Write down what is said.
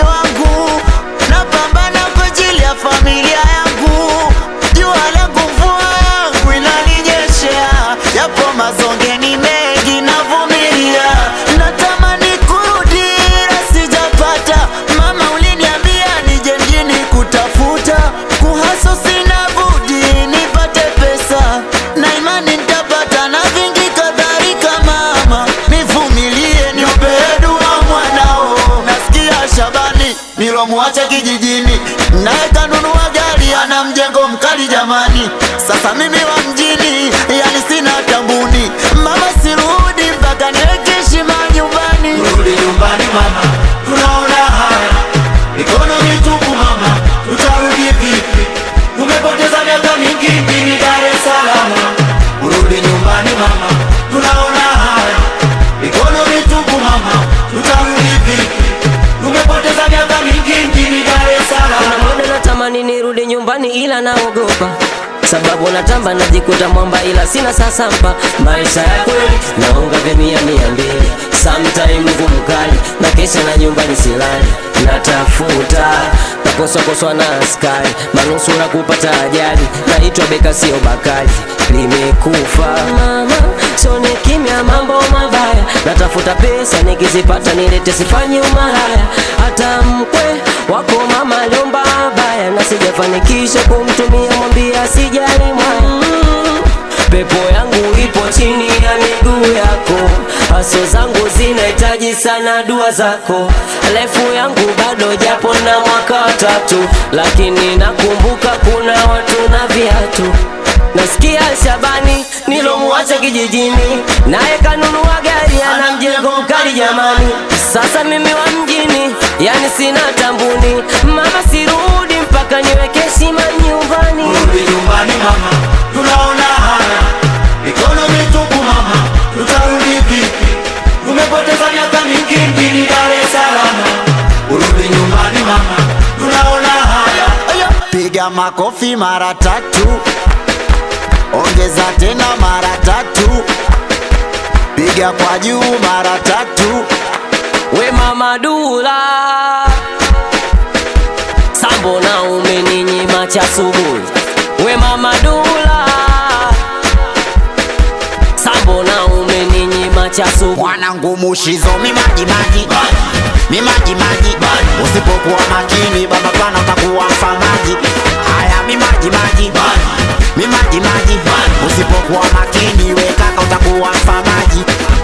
wangu, napambana kwa ajili ya familia yangu. Jua langu mvua yangu inaninyeshea, yapo mazonge ni mengi navumilia, natamani kurudi ila sijapata. Mama uliniambia nije mjini kutafuta, kuhaso sina budi nipate pesa, na imani nitapata na vingi kadhalika. Mama nivumilie, niombe dua mwanao. Nasikia Shabani nilomwacha kijijini, naye kanunua gari, ana mjengo mkali jamani. Sasa mimi wa mjini, yani sina tambuni. Mama sirudi mpaka niweke heshima nyumbani. Rudi nyumbani mama, tunaona haya mikono mitupu mama, tutarudi vipi? Tumepoteza miaka mingi mjini Dar es Salaam. Rudi nyumbani mama, tunaona haya mikono mitupu mama, tutarudi vipi? Tumepoteza miaka mingi mjini Dar es Salaam. Muda natamani nirudi nyumbani ila naogopa sababu natamba najikuta mwamba ila sina sasampa maisha ya kweli naonga vya mia mia mbili sometime ngumu kali na kesha na nyumbani silali natafuta nakoswakoswa na askari manusura kupata ajali naitwa beka sio bakali limekufa mama sone kimya mambo mabaya natafuta pesa nikizipata nilete sifanyi umalaya hata mkwe wako mama aliomba baya na sijafanikisha kumtumia mwambia sijali mwaya pepo yangu ipo chini ya miguu yako haso zangu zinahitaji sana dua zako refu yangu bado japo na mwaka watatu lakini nakumbuka kuna watu na viatu nasikia Shabani nilomwacha kijijini naye kanunua gari ana mjengo mkali jamani sasa mimi wa mjini yani sina tambuni mama sirudi mpaka niweke heshima nyumbani Rudi nyumbani mama, tunaona haya mikono mitupu mama, tutarudi vipi? Tumepoteza miaka mingi mjini Dar es Salaam. Rudi nyumbani mama, tunaona haya Piga makofi mara tatu, ongeza tena mara tatu, piga kwa juu mara tatu. we mama Dula sambo na umeninyima cha asubuhi we mama Dula sambo na umeninyima cha asubuhi Mwanangu mushizo mimaji maji mimaji maji, usipokuwa makini baba pana utakuwa mfamaji. Haya mimaji maji mimaji maji, usipokuwa makini we kaka utakuwa mfamaji.